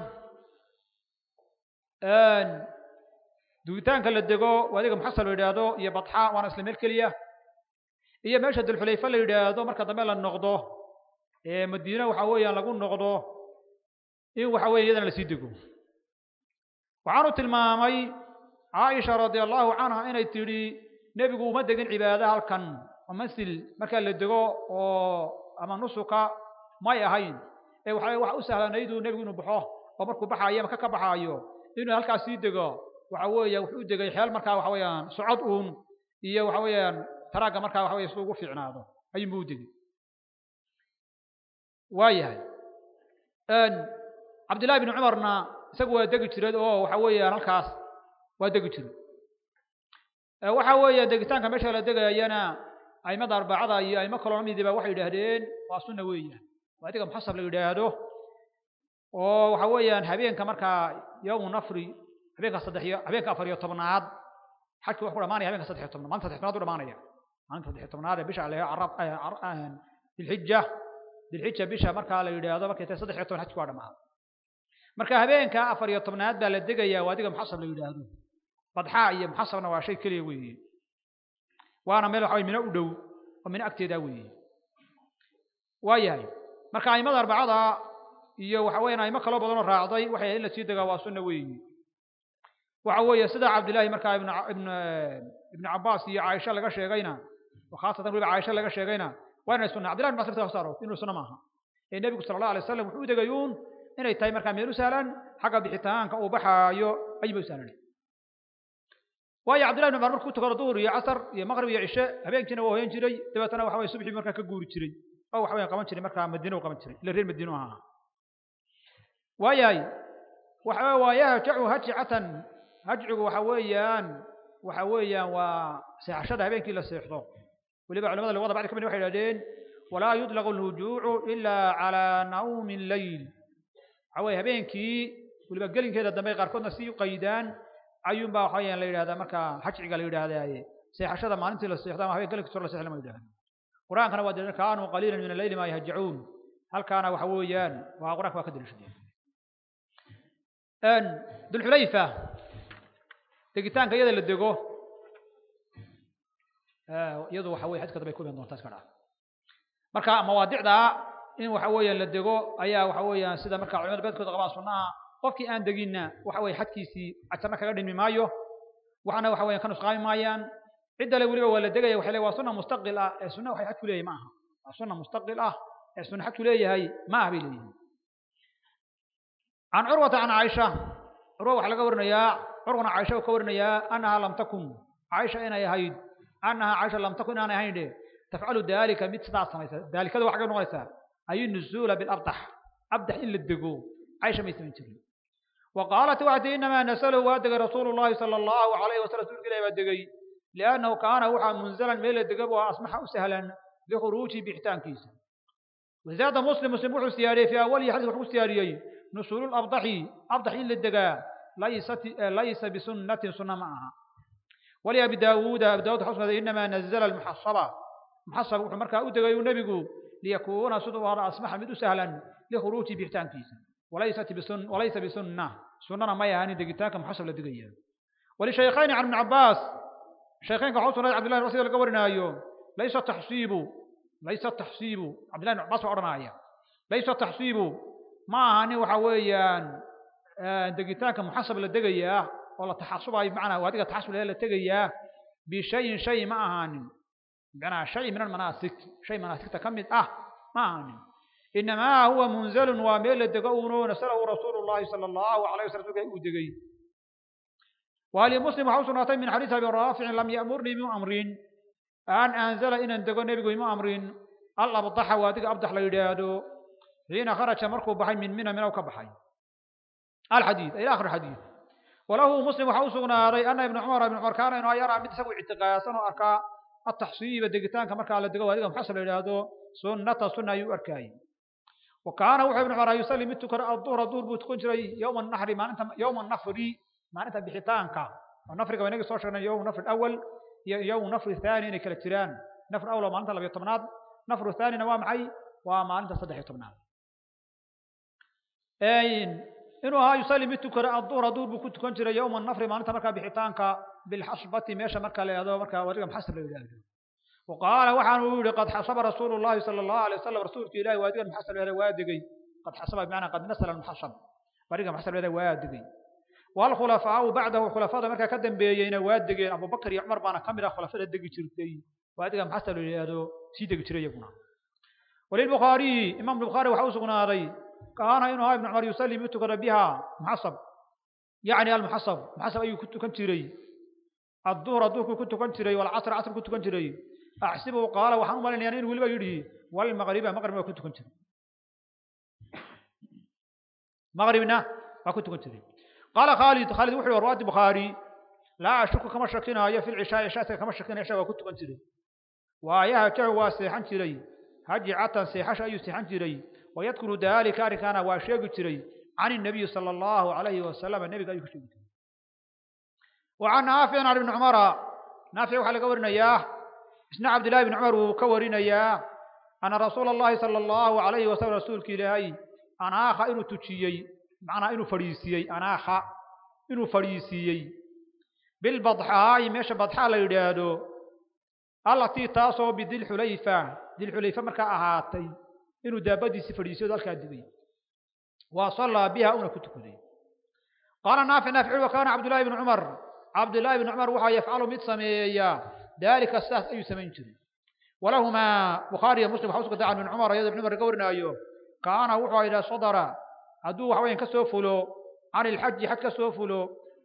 dugitaanka la dego waadiga muxasab la yidhaahdo iyo badxa waana isla meel keliya iyo meesha dulxulayfa la yidhaahdo marka dambe la noqdo ee madiine waxa weeyaan lagu noqdo in waxa weya iyadana lasii dego waxaanu tilmaamay caaisha radia allahu canha inay tidhi nebigu uma degin cibaada halkan oo masil markaa la dego oo ama nusuka may ahayn ee waxa waxa u sahlanayduu nebigu inuu baxo oo markuu baxaayo ama ka ka baxaayo inuu halkaas sii dego waxa weeya wuxuu u degay xeel markaa waxa weeyaan socod uun iyo waxa weeyaan taraagga markaa waxa weya si ugu fiicnaado ayuunbuu u degay waa yahay cabdillahi bni cumarna isagu waa degi jiray oo waxa weeyaan halkaas waa degi jiray waxa weeye degitaanka meesha la degayana aimada arbacada iyo aimo kaloo lamidiba waxay yidhaahdeen waa sunna weeyaan waa adiga muxasab la yidhaahdo oo waxa weeyaan habeenka markaa yowmu nafri habeenka saddex iyo habeenka afar iyo tobnaad xajki wax ku dhamaanaya habeenka saddex iyo tobnaad maalinta saddex tobnaad u dhamaanaya maalinta saddex iyo tobnaad ee bisha ale carab dilxija dilxija bisha markaa la yidhaahdo markay tahay saddex iyo toban xajki waa dhamaada marka habeenka afar iyo tobnaad baa la degayaa waa adiga muxasab la yidhaahdo badxaa iyo muxasabna waa shay keliya weeye waana meel waxa mino u dhow oo mino agteeda weeye waa yahay marka aimada arbacada iyo waxa weeyaan aimo kaloo badanoo raacday waxay in la sii degaa waa sunna weeye waxa weeye sida cabdillahi markaa ibn ibn ibn cabbaas iyo caaisha laga sheegayna khaasatan weliba caaisha laga sheegayna waa inay sunna cabdillahi ibn masr saaro inuu sunna maaha ee nebigu sala allah alay wasalam wuxuu u degayuun inay tahay markaa meel u sahlan xagga bixitaanka uu baxaayo ayuba u sahlanay waayo cabdillahi ibn cumar markuu tukado duhur iyo casar iyo maqrib iyo cishe habeenkiina waa hoyan jiray dabeetana waxa weye subxii markaa ka guuri jiray oo waxa weye qaban jiray markaa madiina u qaban jiray ila reer madiinu ahaa waayahay waxa waa yahjacu hajcatan hajcigu waxa weeyaan waxa weeyaan waa seexashada habeenkii la seexdo weliba culamada luqada bacdi ka mid waxay yidhahdeen walaa yudlaqu alhujuucu ilaa calaa nawmi leyl waxa weye habeenkii weliba gelinkeeda dambe qaarkoodna si u qaydaan ayuunbaa waxa weeyaan la yidhahdaa markaa hajciga la yidhahdaaye seexashada maalintii la seexdo ama habeen gelinkiis hor la seexdo lama yidhahdo qur-aankana waa daliil kaanuu qaliilan min alleyli maa yahjacuun halkaana waxa weeyaan waa qur-aanka waa ka daliishadeen dulxulayfa degitaanka iyada la dego iyadu waxa weye xadka dambe ku iman doontaa iska dhaa marka mawaadicda in waxa weeyaan la dego ayaa waxa weeyaan sida marka culimada beedkooda qabaan sunnaha qofkii aan deginna waxa weye xadkiisii ajarna kaga dhimi maayo waxna waxa weyan ka nusqaami maayaan ciddale weliba waa la degaya waxay le waa sunna mustaqil ah ee sunna waxay xad ku leeyahay ma aha waa sunna mustaqil ah ee sunna xad ku leeyahay ma aha bay leeyihin can curwata can caaisha curwa waxaa laga warinayaa curwana caaisha uu ka warinayaa annaha lam takun caaisha inay ahayd annaha caaisha lam takun inaanay ahayn dhe tafcalu daalika mid sidaas samaysa daalikada waxaa ka noqonaysaa ay nuzuula bilabdax abdax in la dego caaisha may samayn jirin wa qaalat waxay tihi inamaa nasalahu waa degay rasuulu llahi sala allahu alayhi wasalam rasuulka ilahi baa degay liannahu kaana waxaa munzalan meel la dega oo asmaxa u sahlan likhuruuji bixitaankiisa wazaada muslim muslim wuxuu siyaariyey fii awalihi xadiis wuxuu ku siyaariyey nusuulu labdaxi abdax in la degaa laysat laysa bisunnatin sunna ma aha wali abi daawuuda abi daawud waxaa usugnaday inamaa nazala almuxasaba muxasab wuxuu markaa u degay uu nebigu liyakuuna siduu hada asmaxa mid u sahlan likhuruuji bixitaankiisa walaysat bisun walaysa bisunna sunnana may ahanin degitaanka muxasab la degaya walishaykhayni can ibni cabbaas shaykhaynka waxaa usugnaday cabdillahi rasi laga warinaayo laysa taxsiibu laysa taxsiibu cabdillahi ibn cabbaas baa odhanaya laysa taxsiibu ma ahanin waxa weeyaan degitaanka muxasab la degayaa oo la taxasubayo bimacnaa adiga taxasub la tegayaa bishayin shay ma ahaanin bimacnaa shay min almanaasik shay manaasigta ka mid ah ma ahaanin inamaa huwa munzalun waa meel la dego uuno nasalahu rasuulu llahi sala allahu alayh waslam rsulka uu degay wali muslim waxaa u sugnaatay min xadiis abi raaficin lam ya'murnii bimu amrin an anzala inaan dego nebigu ima amrin alabdaxa waa adiga abdax la yidhaahdo xiina kharaja markuu baxay min mina minaw ka baxay alxadiid ila akhir xadiid walahu muslim waxaa u sugnaaday ana ibna cumar ibn cumar kaana inuu yaraa mid isagu ictiqaadsan oo arkaa ataxsiiba degitaanka markaa la dego adiga muxasab la yidhaahdo sunnata sunna ayuu arkaayey wa kaana wuxuu ibn cumar yusalli mid tukana aduhra duhur buu tukan jiray yowma naxri maalinta yowma nafri maalinta bixitaanka oo nafriga waa inagii soo sheegnay yowm nafri awal iyo yowm nafri thaani inay kala jiraan nafr awal waa maalinta labiyo tobnaad nafru thaanina waa maxay waa maalinta saddex iyo tobnaad inuu ahaa yusalli mid tukada aduhra duhur buu ku tukan jiray yowma nafri maalinta markaa bixitaanka bilxasbati meesha marka la yidhahdo markaa wadiga muxasab la yidhahdo وقال وحان يقول قد حسب رسول الله صلى الله عليه وسلم رسولك إلهي وادقا محسب هذا وادقي قد حسب بمعنى قد نسل المحسب وادقا محسب هذا وادقي والخلفاء بعده خلفاء مركا كدن بيين وادقي أبو بكر يعمر بانا كاميرا خلفاء الدقي شركي وادقا محسب هذا سيدقي شري يقنا وللبخاري إمام البخاري وحوس هذا كان إنه ابن عمر يسلم يتقر بها محسب يعني المحسب محسب أي كنت كنت شري الظهر الظهر كنت كنت شري والعصر عصر كنت كنت شري أحسبه قال وحن مالين يعني ولبا يدي والمغرب مغرب ما كنت كنت مغربنا ما كنت كنت قال خالد خالد وحي ورواة البخاري لا أشك كما شكينا هي في العشاء عشاء كما شكينا عشاء وكنت كنت وياها تعوى سيحان تري هجي عطا سيحاش أي سيحان تري ويذكر ذلك كان واشيق تري عن النبي صلى الله عليه وسلم النبي قال يكشف وعن نافع عن ابن عمر نافع وحلق قورنا إياه اسنا عبد الله بن عمر وكورنا إياه أن رسول الله صلى الله عليه وسلم رسولك إلهي أنا آخا إنو تجيي معنى إنو فريسيي أنا آخا إنو فريسيي بالبضحاء ميش بضحاء ليدادو التي تاسو بدي الحليفة دي الحليفة مركا أهاتي إنو دابدي سفريسيو ذلك الدبي وصلى بها أنا كنت كذي قال نافع نافع وكان عبد الله بن عمر عبد الله بن عمر وحا يفعل مد سميا ذلك الساس أي سمين جري ولهما بخاري ومسلم حوسك عن عمر يد بن عمر قورنا أيوه كان وحا إذا صدر أدو وحوين كسوفلو عن الحج حج كسوفلو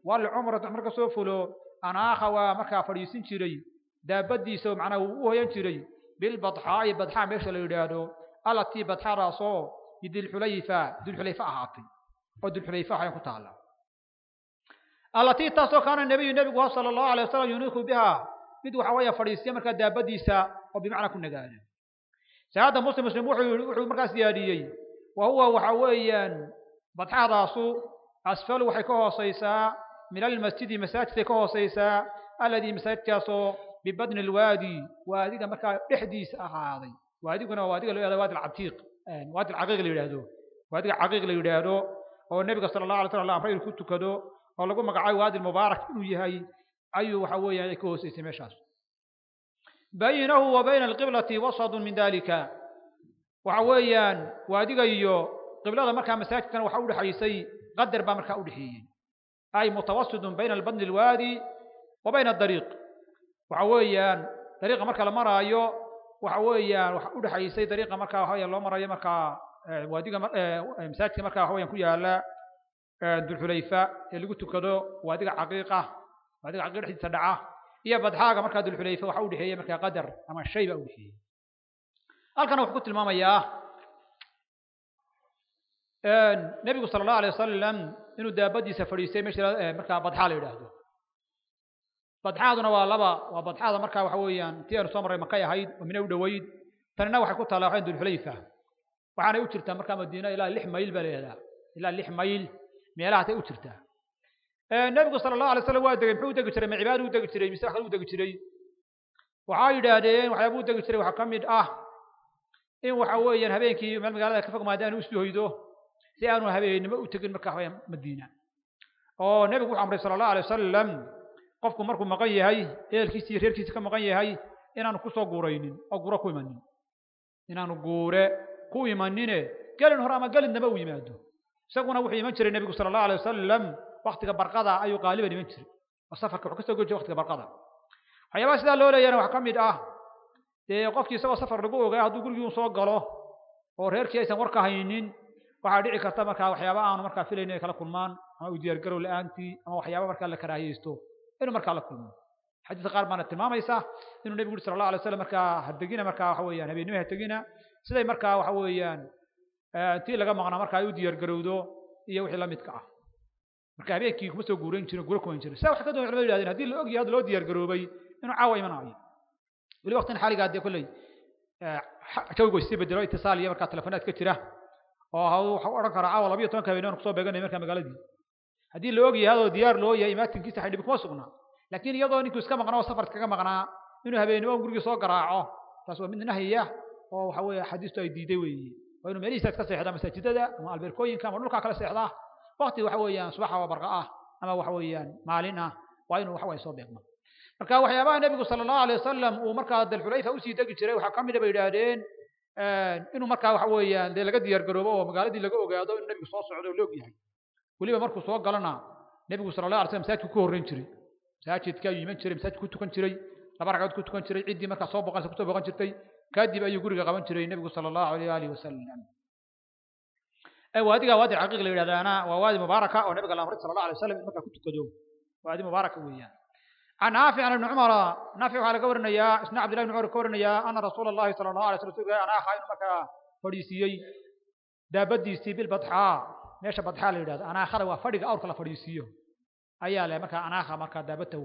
walcumrata cumro kasoo fulo anaakha waa markaa fadhiisin jiray daabadiisa oo macnaha uu u hoyan jiray bilbadxaa'i badxaa meesha la yidhaahdo allatii badxadaasoo bidilxulayfa dilxulayfa ahaatay oo dilxulayfa ahayn ku taala allatii taasoo kaana nebiyu nebigu ha sala allahu alay wasalam yuniiku biha mid waxa weeye fadhiisiya markaa daabadiisa oo bimacnaa ku nagaada saada muslim muslim wuxuu wuxuu markaas diyaadiyey wa huwa waxa weeyaan badxadaasu asfalu waxay ka hooseysaa min almasjidi masaajidkay ka hooseysaa alladii masaajidkaasoo bibadni alwaadi waadiga markaa dhexdiisa ahaaday waadiguna waa waadiga loo yahdo waadi alcatiiq waadi alcaqiiq la yidhaahdo waadiga caqiiq la yidhaahdo oo nebiga sala allahu alay slam amray inuu ku tukado oo lagu magacaabo waadi mubaarak inuu yahay ayuu waxa weeyaan ay ka hooseysay meeshaas baynahu wa bayna alqiblati wasadun min dalika waxa weeyaan waadiga iyo qiblada markaa masaajidkana waxa udhexaysay qadar baa markaa udhexeeyey ay mutawasidun bayna albadni alwaadi wa bayna adariiq waxa weeyaan dariiqa marka la maraayo waxa weeyaan waxa udhexaysay dariiqa markaa waxa loo marayo markaa waadiga masaajidka markaa waxa weeyaan ku yaala dulxulayfa ee lagu tukado waadiga caqiiqa waadiga caqiiq dhexdiisa dhaca iyo badxaaga markaa dulxulayfa waxa udhexeeyey markaa qadar ama shay baa udhexeeyey halkana wuxuu ku tilmaamayaa nebigu sala allahu alay wasalam inuu daabadiisa fadhiistay meesha markaa badxaa la yidhaahdo badxaaduna waa laba waa badxaada markaa waxa weeyaan tii aynu soo marray makay ahayd oo mine u dhoweyd tanina waxay ku taallaa waxayn dulxulayfa waxaanay u jirtaa markaa madiina ilaa lix mayl baa la yidhahdaa ilaa lix mayl meelahaasay u jirtaa nebigu sala allahu alay slam waa degay muxuu u degi jiray ma cibaadu u degi jiray mise wax kale u degi jiray waxaa yidhaahdeen waxyaabuu u degi jiray waxaa ka mid ah in waxa weeyaan habeenkii meel magaalada ka fog maadaanu usii hoydo si aanu habeennimo u tegin markaa waxaweyaan madiina oo nebigu wuxuu amray sala allahu alay wasalam qofku markuu maqan yahay ehelkiisi iyo reerkiisa ka maqan yahay inaanu kusoo guuraynin oo guuro ku imanin inaanu guure ku imanine gelin hore ama gelin damba u yimaado isaguna wuxuu iman jiray nebigu sala allahu alay wasalam waktiga barqada ayuu qaaliban iman jiray oo safarka wuxuu kasoo goy jiray waktiga barqada waxyaabaha sidaa loo leeyana waxaa ka mid ah dee qofkii isagoo safar lagu ogaa hadduu gurigii soo galo oo reerkii aysan war ka haynin waxaa dhici karta markaa waxyaaba aanu markaa filayn inay kala kulmaan ama u diyaargarow la-aantii ama waxyaaba markaa la karaahiyeysto inuu markaa la kulmo xadiiska qaar baana tilmaamaysa inuu nebigu yuri sala allahu alay slam markaa hadegina markaa waxa weeyaan habeennimo hategina siday markaa waxa weeyaan tii laga maqnaa markaa ay u diyaargarowdo iyo wixii la midka ah marka habeenkii kuma soo guurayn jirin guro kuman jirin saa wax ka doon culimadu yihahdeen haddii la og yahay hadda loo diyaargaroobay inuu caawa imanaayo weli waqtin xaaligaa dee kolley jawigu isii bedelo itisaal iyo markaa telefonaad ka jira oo waxa u odhan karaa caawa labiyo tobanka habeenimo kusoo beeganay markaa magaaladii haddii la og yahay adoo diyaar loo yahay imaatinkiisa xidhibi kuma sugnaa laakiin iyadoo ninkuu iska maqnaa oo safar iskaga maqnaa inuu habeennimo gurigii soo garaaco taas waa mid nahya oo waxa weeye axaadiistu ay diiday weeye waa inuu meelihiisa iska seexdaa masaajidada ama albeerkooyinka ama dhulkaa kale seexdaa wakti waxa weeyaan subaxa waa barqa ah ama waxa weeyaan maalin ah waa inuu waxa weye soo beegmo marka waxyaabaha nebigu sala allahu alay wasalam uu markaa dalxulayfa usii degi jiray waxaa ka mida bay yidhaahdeen inuu markaa waxa weeyaan dee laga diyaargaroobo oo magaaladii laga ogaado inuu nebigu soo socdo oo la og yahay weliba markuu soo galana nebigu sala allah alay slam masaajidku ku horreyn jiray masaajidka ayuu iman jiray masaajidku ku tukan jiray laba ragcadood ku tukan jiray ciddii markaa soo boqanaysa kusoo boqan jirtay kadib ayuu guriga qaban jiray nebigu sala allahu alayh alihi wasalam waadiga waadi caqiiq la yidhahdaana waa waadi mubaaraka oo nabiga la amray sala allah alay wasalam in markaa ku tukado waadi mubaaraka weeyaan عن نافع عن ابن عمر نافع على قورنا يا اسنا عبد الله بن عمر قورنا يا أن رسول الله صلى الله عليه وسلم أنا خاين مكا فريسيي دابدي سي بالبطحاء ماشي بطحاء ليراد أنا أخذ وفرق أورك لا فريسيو أيا لا مكا أنا أخذ مكا دابته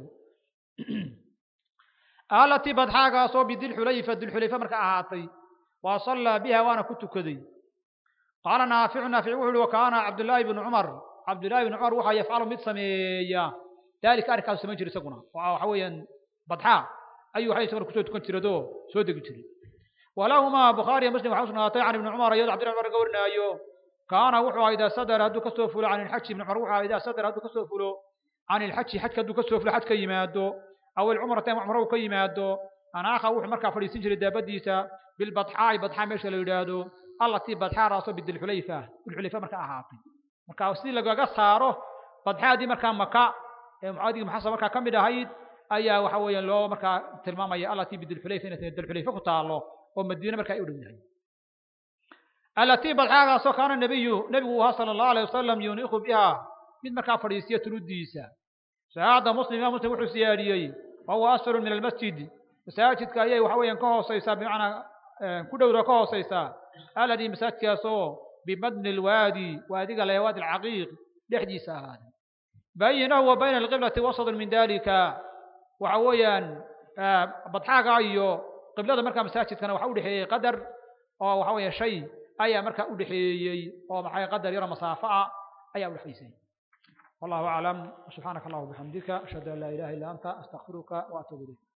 التي بطحاء صوب ذي الحليفة ذي الحليفة مكا أعطي وصلى بها وأنا كنت كذي قال نافع نافع وكان عبد الله بن عمر عبد الله بن عمر وحا يفعل مثل سميه ذلك أركان سمين جري سقنا وحويا بضحاء أي وحي سمر كسود كنت تردو سود جري ولهما بخاري مسلم وحسن عطاء عن ابن عمر يد عبد الله بن قولنا أيو كان وحوا إذا صدر هدو كسوفلو عن الحج ابن عمر وحوا إذا صدر هدو كسوفلو عن الحج حج كدو كسوفلو حج كيمادو أو العمرة تيم عمره كيمادو أنا أخا وح مركا فريسين جري دابديسا بالبضحاء بضحاء ميشا ليدادو الله تي بضحاء راسو بد الحليفة الحليفة مركا أهاتي مركا وسيل لقا صارو بضحاء دي مركا مكا mucaadiga maxasa markaa ka mid ahayd ayaa waxa weeyaan loo markaa tilmaamaya allatii bidilxulayfa inay tahay dilxulayfa ku taalo oo madiine markaa ay u dhow yahay allatii badxaagaasoo kaana nebiyu nebigu ahaa sala allahu alayh wasalam yuniiku biha mid markaa fadhiisiya tuludiisa saacadda muslim imaam muslim wuxuu siyaadiyey wahuwa asfalu min almasjid masaajidka ayay waxa weeyaan ka hooseysaa bimacnaa ku dhowda ka hooseysaa alladii masaajidkaasoo bimadni alwaadi waadiga le waadi alcaqiiq dhexdiisa ahaaday baynahu wa bayna alqiblati wasatun min dalika waxa weeyaan badxaaga iyo qiblada markaa masaajidkana waxa udhexeeyey qadar oo waxa weeye shay ayaa markaa udhexeeyey oo maxay qadar yaro masaafo ah ayaa udhexaysay والله أعلم سبحانك اللهم وبحمدك أشهد أن لا إله إلا أنت أستغفرك وأتوب إليك